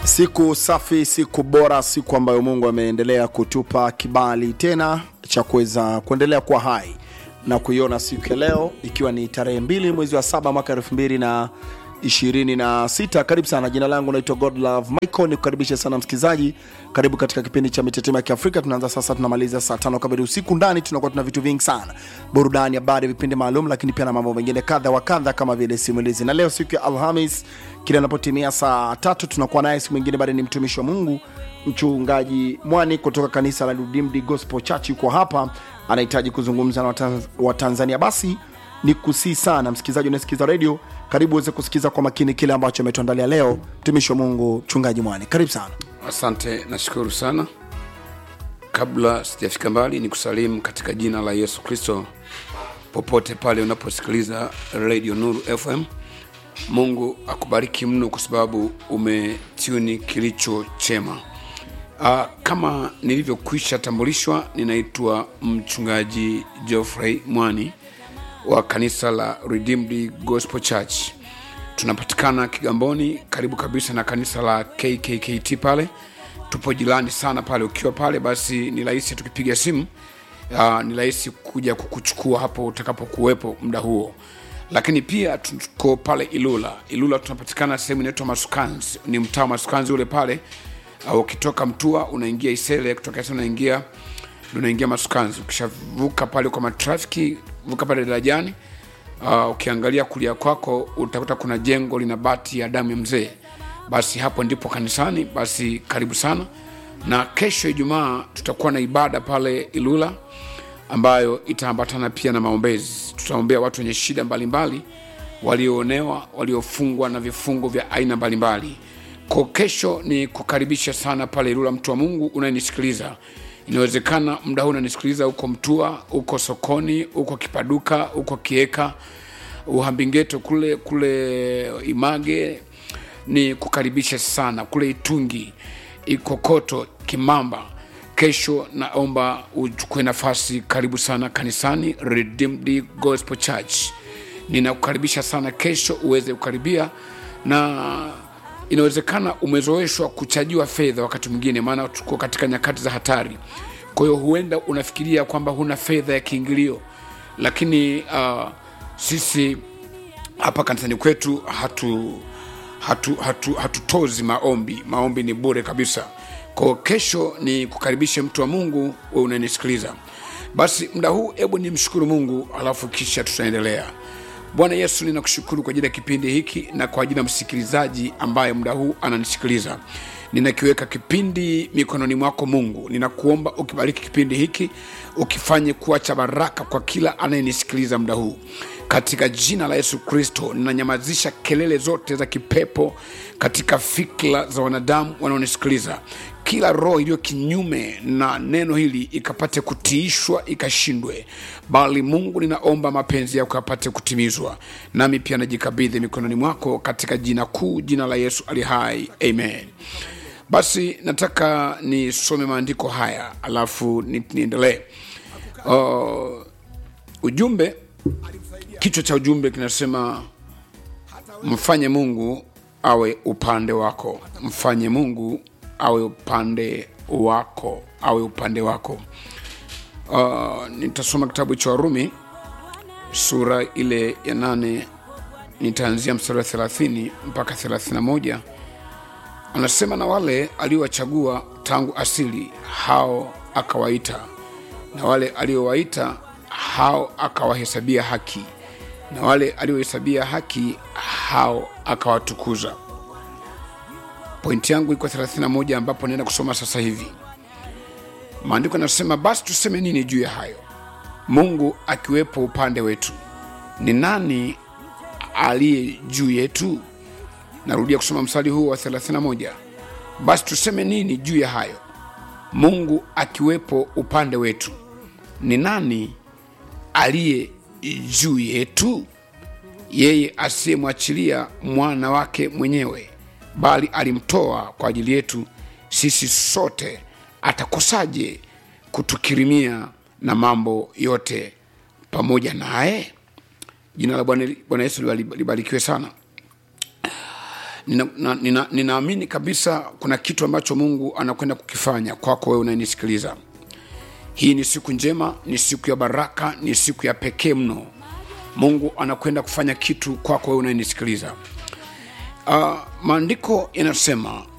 Siku safi, siku bora, siku ambayo Mungu ameendelea kutupa kibali tena cha kuweza kuendelea kuwa hai na kuiona siku ya leo, ikiwa ni tarehe mbili mwezi wa saba mwaka elfu mbili na ishirini na sita. Karibu sana, jina langu naitwa Godlove Michael, nikukaribishe sana msikilizaji, karibu katika kipindi cha mitetemo ya Kiafrika. Tunaanza sasa, tunamaliza saa tano kamili usiku. Ndani tunakuwa tuna vitu vingi sana, burudani, habari, vipindi maalum, lakini pia na mambo mengine kadha wa kadha kama vile simulizi. Na leo siku ya Alhamis, kila inapotimia saa tatu tunakuwa naye siku mwingine, bado ni mtumishi wa Mungu mchungaji Mwani kutoka kanisa la Redeemed Gospel Church, yuko hapa, anahitaji kuzungumza na Watanz- Watanzania. Basi ni kusii sana msikilizaji unasikiza redio, karibu uweze kusikiza kwa makini kile ambacho ametuandalia leo mtumishi wa Mungu mchungaji Mwani, karibu sana. Asante, nashukuru sana. Kabla sijafika mbali, ni kusalimu katika jina la Yesu Kristo popote pale unaposikiliza Radio Nuru FM. Mungu akubariki mno kwa sababu umetuni kilicho chema. Uh, kama nilivyokwisha tambulishwa, ninaitwa mchungaji Geoffrey Mwani wa kanisa la Redeemed Gospel Church. Tunapatikana Kigamboni, karibu kabisa na kanisa la KKKT pale. Tupo jirani sana pale. Ukiwa pale, basi ni rahisi tukipiga simu, uh, ni rahisi kuja kukuchukua hapo utakapokuwepo muda huo. Lakini pia tuko pale Ilula. Ilula tunapatikana sehemu inaitwa Masukanzi, ni mtaa wa Masukanzi ule pale. Uh, ukitoka Mtua unaingia Isele, kutoka Isele unaingia unaingia Masukanzi. Ukishavuka pale kwa matrafiki, vuka pale darajani uh, ukiangalia kulia kwako utakuta kuna jengo lina bati ya damu ya mzee basi hapo ndipo kanisani basi karibu sana na kesho ijumaa tutakuwa na ibada pale ilula ambayo itaambatana pia na maombezi tutaombea watu wenye shida mbalimbali walioonewa waliofungwa na vifungo vya aina mbalimbali ko kesho ni kukaribisha sana pale ilula mtu wa mungu unayenisikiliza inawezekana muda huu unanisikiliza huko mtua huko sokoni huko kipaduka huko kieka uhambingeto kule kule image ni kukaribisha sana kule itungi ikokoto kimamba kesho naomba uchukue nafasi karibu sana kanisani redeemed gospel church ninakukaribisha sana kesho uweze kukaribia na inawezekana umezoeshwa kuchajiwa fedha wakati mwingine maana tuko katika nyakati za hatari kwa hiyo huenda unafikiria kwamba huna fedha ya kiingilio lakini uh, sisi hapa kanisani kwetu hatu hatu, hatu, hatutozi maombi maombi ni bure kabisa kwao kesho ni kukaribishe mtu wa mungu we unanisikiliza basi muda huu hebu ni mshukuru mungu alafu kisha tutaendelea bwana yesu ninakushukuru kwa ajili ya kipindi hiki na kwa ajili ya msikilizaji ambaye muda huu ananisikiliza ninakiweka kipindi mikononi mwako mungu ninakuomba ukibariki kipindi hiki ukifanye kuwa cha baraka kwa kila anayenisikiliza muda huu katika jina la yesu kristo ninanyamazisha kelele zote za kipepo katika fikra za wanadamu wanaonisikiliza kila roho iliyo kinyume na neno hili ikapate kutiishwa ikashindwe bali mungu ninaomba mapenzi yako yapate kutimizwa nami pia najikabidhi mikononi mwako katika jina kuu jina la yesu ali hai amen basi nataka nisome maandiko haya alafu ni- niendelee uh, ujumbe kichwa cha ujumbe kinasema mfanye mungu awe upande wako mfanye mungu awe upande wako awe upande wako uh, nitasoma kitabu cha warumi sura ile ya nane nitaanzia mstari wa thelathini mpaka thelathini na moja anasema na wale aliowachagua tangu asili hao akawaita na wale aliowaita hao akawahesabia haki na wale aliohesabia haki hao akawatukuza pointi yangu iko 31 ambapo naenda kusoma sasa hivi maandiko yanasema basi tuseme nini juu ya hayo mungu akiwepo upande wetu ni nani aliye juu yetu narudia kusoma mstari huu wa 31 basi tuseme nini juu ya hayo mungu akiwepo upande wetu ni nani aliye juu yetu yeye asiyemwachilia mwana wake mwenyewe bali alimtoa kwa ajili yetu sisi sote atakosaje kutukirimia na mambo yote pamoja naye jina la bwana Bwana yesu libarikiwe sana ninaamini nina, nina, ninaamini kabisa kuna kitu ambacho mungu anakwenda kukifanya kwako wewe unanisikiliza hii ni siku njema ni siku ya baraka ni siku ya pekee mno mungu anakwenda kufanya kitu kwako wewe unanisikiliza uh, maandiko yanasema